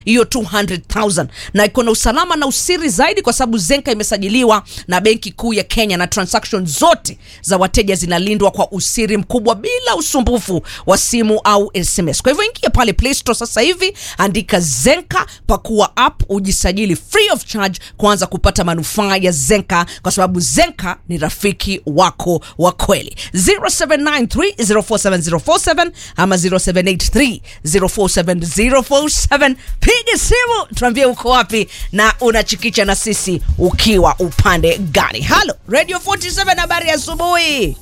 hiyo 200,000 na iko na usalama na usiri zaidi kwa sababu Zenka imesajiliwa na Benki Kuu ya Kenya na transaction zote za wateja zinalindwa kwa usiri mkubwa bila usumbufu wa simu au SMS. Kwa hivyo ingia pale Play Store sasa hivi, andika Zenka, pakua app, ujisajili free of charge kuanza kupata manufaa ya Zenka kwa sababu Zenka ni rafiki wako wa kweli. 0793047047 ama 0783047047 piga simu tuambie uko wapi na unachikicha na sisi ukiwa upande gani halo radio 47 habari ya asubuhi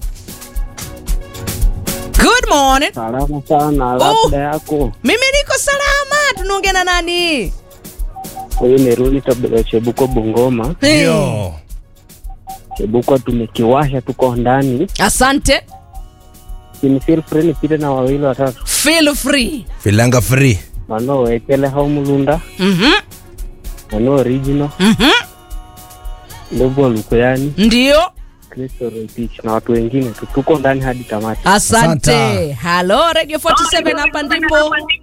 good morning Salama sana, Oh. labda yako. mimi niko salama tunaongea na nani Huyu ni Ruli Tabula Chebuko Bungoma. Hey. Ndio. Chebuko tumekiwasha, tuko ndani. asante Ni feel free nipite na wawili watatu. feel free Filanga free. Mano wekele hau mulunda, Mhm, mano original, mhm. ndogo lukuyani, ndio Kristo Roitich na watu wengine tu. Tuko ndani hadi tamati. asante Asante. halo radio 47 hapa ndipo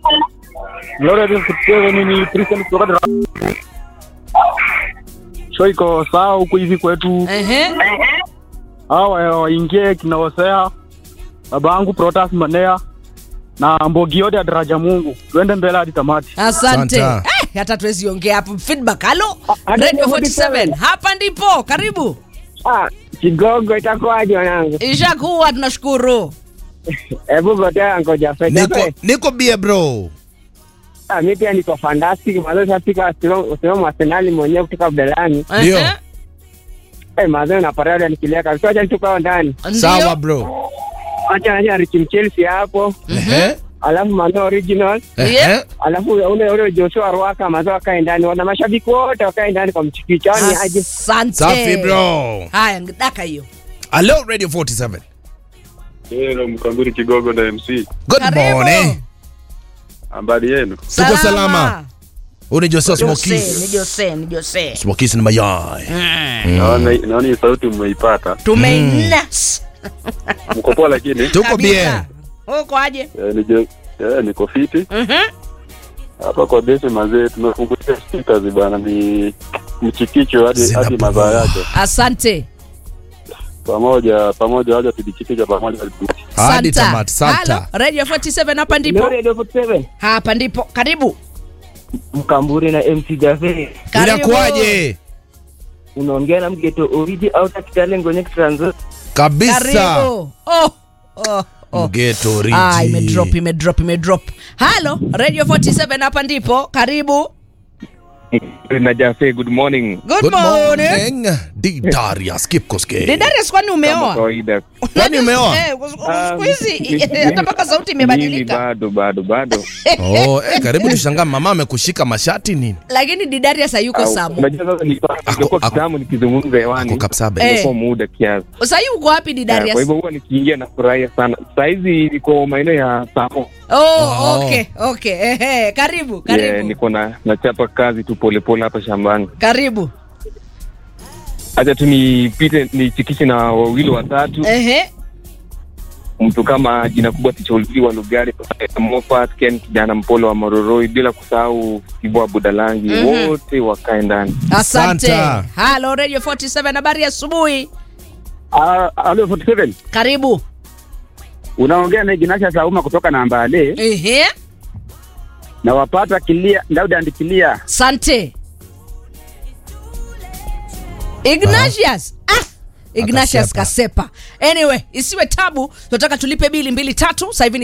Show iko sawa huku hivi kwetu, Ehe. hawa waingie kinaosea baba yangu Protas Manea na Mbogi yote ya daraja Mungu, tuende mbele hadi tamati. asante Asante. eh, hata tuwezi ongea hapo feedback halo hadi radio 47. 47 hapa ndipo karibu Ah, kigogo itakuwaje wanangu? ishakuwa tunashukuru Hebu gotea ngoja Niko fete. niko bie bro. Ah, mimi pia niko fantastic. Mazo shafika sio Arsenal mwenyewe kutoka Abdelani. Ndio. Ehe. Eh, mazo na parada nikilia kabisa. Acha nituko ndani. Ndio. Sawa bro. Acha naja Richie Chelsea hapo. Ehe. Alafu mano original. Ehe. Yeah. alafu ule ule Joshua Rwaka mazo wakae ndani, wana mashabiki wote wakae ndani kwa mchikicho. Ni aje? asante Safi bro. haya daka hiyo Hello Radio 47. Hello, Mkamburi Kigogo na MC. Good Karibu. morning. Habari yenu? Tuko salama. Huyu ni Jose Jose, ni Smokies. Jose, ni Jose. Smokies ni mayai. Naona naona hii sauti mmeipata. Tumeinas. Mko poa lakini? Tuko bien. Kabisa. Uko aje? Eh, nije eh, niko fiti. Mhm. Hapa kwa desi mazee tumefungulia speakers bana ni mchikicho hadi Zina hadi poa. mazao yake. Asante. Pamoja pamoja waje tujichikicha pamoja. Hadi Santa. tamati. Santa. Halo, Radio 47 hapa ndipo. Radio 47 Hapa ndipo. Karibu. Mkamburi na MC Jafe Karibu. Inakuwaje? unaongea na mgeto oridi au takitale ngonye kitranzo Kabisa. Karibu. Oh. Oh. Oh. Mgeto Ah, imedrop, Riji. imedrop, imedrop. Halo, Radio 47 hapa ndipo. Karibu. na Jafe, good morning. Good, Good morning. morning. Di Darius Kipkoske. Didarius kwani Kama umeoa? kawaida. Kwani umeoa? Eh, siku hizi hata mpaka sauti Mimi imebadilika. bado bado bado. Oh, eh, karibu tushangaa mama amekushika mashati nini? Lakini Didarius hayuko Au, Samu. Unajua sasa ni Ako- nilikuwa ako- kitamu nikizungumza hewani. Ako kapsabe. Eh. Ilikuwa muda kiasi. Sasa hivi uko wapi Yeah, Didarius? Kwa hivyo huwa nikiingia na furahia sana. Saa hizi niko maeneo ya Samo. Oh, Oh. okay, okay. Ehe, karibu, Yeah, karibu. niko na nachapa kazi tu polepole hapa shambani. Karibu. Acha tu nipite nichikishe na wawili watatu. Ehe. Mtu kama jina kubwa ticholiwa Lugari, Moffat, Ken kijana mpole wa Mororoi, bila kusahau Kibwa Budalangi, Mhm. wote wakae ndani. Asante. Santa. Halo Radio 47 habari ya asubuhi. Ah, Alo 47 Karibu. unaongea na Ignatius Sauma kutoka Nambale Ehe. na wapata kilia Daudi andikilia Asante. Ignatius. Ah. Ignatius Akasepa. Kasepa. Anyway, isiwe tabu, tunataka tulipe bili mbili tatu. Sasa hivi ni